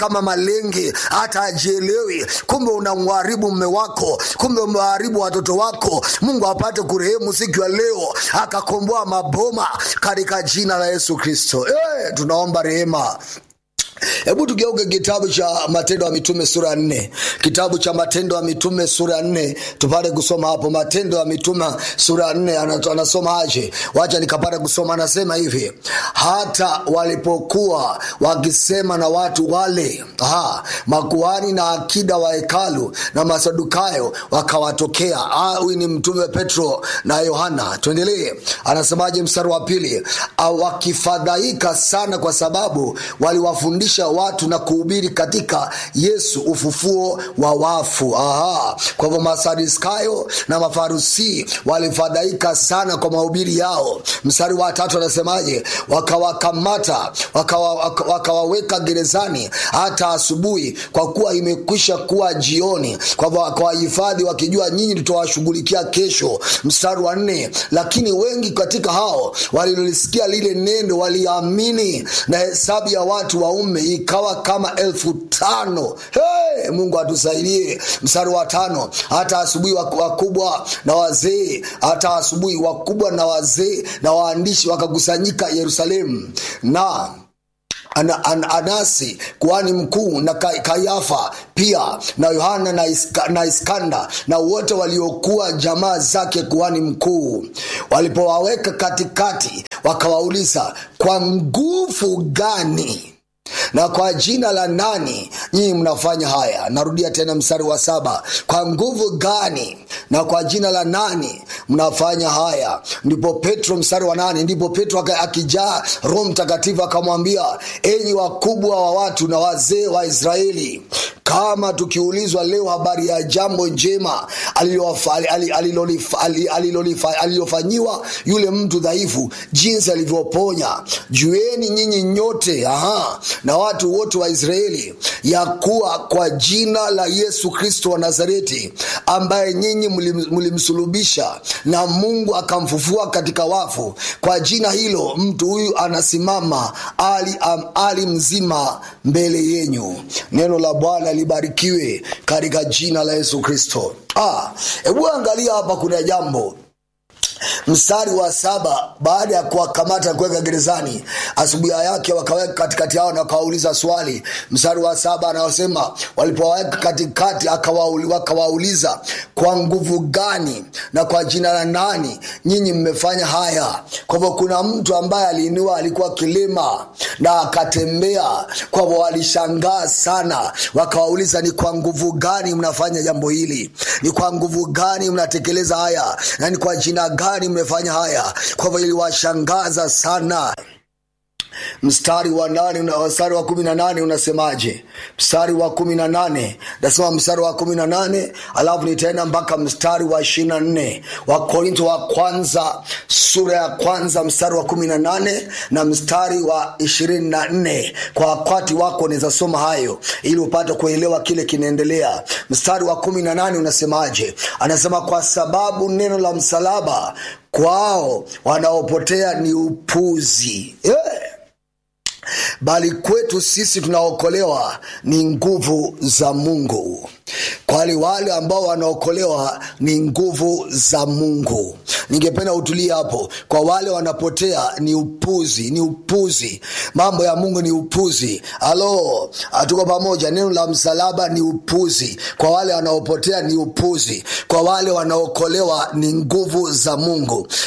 kama malenge hata ajielewi kumbe unamharibu mme wako kumbe umeharibu watoto wako mungu apate kurehemu siku ya leo akakomboa maboma katika jina la yesu kristo e, tunaomba rehema hebu tugeuke kitabu cha matendo ya mitume sura ya nne kitabu cha matendo ya mitume sura ya nne tupate kusoma hapo matendo ya mitume sura ya nne ana- anasoma aje wacha nikapata kusoma anasema hivi hata walipokuwa wakisema na watu wale aha, makuhani na akida wa hekalu na masadukayo wakawatokea Ah, huyu ni mtume petro na yohana tuendelee anasemaje mstari wa pili Ah, wakifadhaika sana kwa sababu waliwafundisha watu na kuhubiri katika yesu ufufuo wa wafu Aha. kwa hivyo masadiskayo na mafarusi walifadhaika sana kwa mahubiri yao mstari wa tatu anasemaje wakawakamata wakawa- waka- wakawaweka gerezani hata asubuhi kwa kuwa imekwisha kuwa jioni kwa hivyo wakawahifadhi wakijua nyinyi tutawashughulikia kesho mstari wa nne lakini wengi katika hao walilolisikia lile neno waliamini na hesabu ya watu waume ikawa kama elfu tano hey, mungu atusaidie mstari wa tano hata asubuhi wak- wakubwa na wazee hata asubuhi wakubwa na wazee na waandishi wakakusanyika yerusalemu na ana, an, anasi kuhani mkuu na Ka- kayafa pia na yohana na, iska, na iskanda na wote waliokuwa jamaa zake kuhani mkuu walipowaweka katikati wakawauliza kwa nguvu gani na kwa jina la nani nyinyi mnafanya haya narudia tena mstari wa saba kwa nguvu gani na kwa jina la nani mnafanya haya ndipo petro mstari wa nane ndipo petro aka- akijaa roho mtakatifu akamwambia enyi wakubwa wa watu na wazee wa israeli kama tukiulizwa leo habari ya jambo njema alilofa- ali- alilolifa- ali- alilolifa- alilofanyiwa yule mtu dhaifu jinsi alivyoponya jueni nyinyi nyote aha, na watu wote wa israeli ya kuwa kwa jina la yesu kristo wa nazareti ambaye nyinyi mlim- mlimsulubisha na mungu akamfufua katika wafu kwa jina hilo mtu huyu anasimama ali, am, ali mzima mbele yenyu neno la bwana libarikiwe katika jina la yesu kristo Ah, hebu angalia hapa kuna jambo mstari wa saba baada ya kuwakamata kuweka gerezani asubuhi yake wakaweka katikati yao na wakawauliza swali mstari wa saba anayosema walipowaweka katikati akawauli- wakawauliza kwa nguvu gani na kwa jina la nani nyinyi mmefanya haya kwa hivyo kuna mtu ambaye aliinua alikuwa kilema na akatembea kwa hivyo walishangaa sana wakawauliza ni kwa nguvu gani mnafanya jambo hili ni kwa nguvu gani mnatekeleza haya na ni kwa jina gani mmefanya haya kwa hivyo iliwashangaza sana mstari wa nane una- mstari wa kumi na nane unasemaje mstari wa kumi na nane nasema mstari wa kumi na nane alafu nitaenda mpaka mstari wa ishiri na nne wakorinto wa kwanza sura ya kwanza mstari wa kumi na nane na mstari wa ishirini na nne kwa wakati wako unaweza soma hayo ili upate kuelewa kile kinaendelea mstari wa kumi na nane unasemaje anasema kwa sababu neno la msalaba kwao wanaopotea ni upuzi yeah bali kwetu sisi tunaokolewa ni nguvu za mungu kwali wale ambao wanaokolewa ni nguvu za mungu ningependa utulie hapo kwa wale wanapotea ni upuzi ni upuzi mambo ya mungu ni upuzi alo tuko pamoja neno la msalaba ni upuzi kwa wale wanaopotea ni upuzi kwa wale wanaokolewa ni nguvu za mungu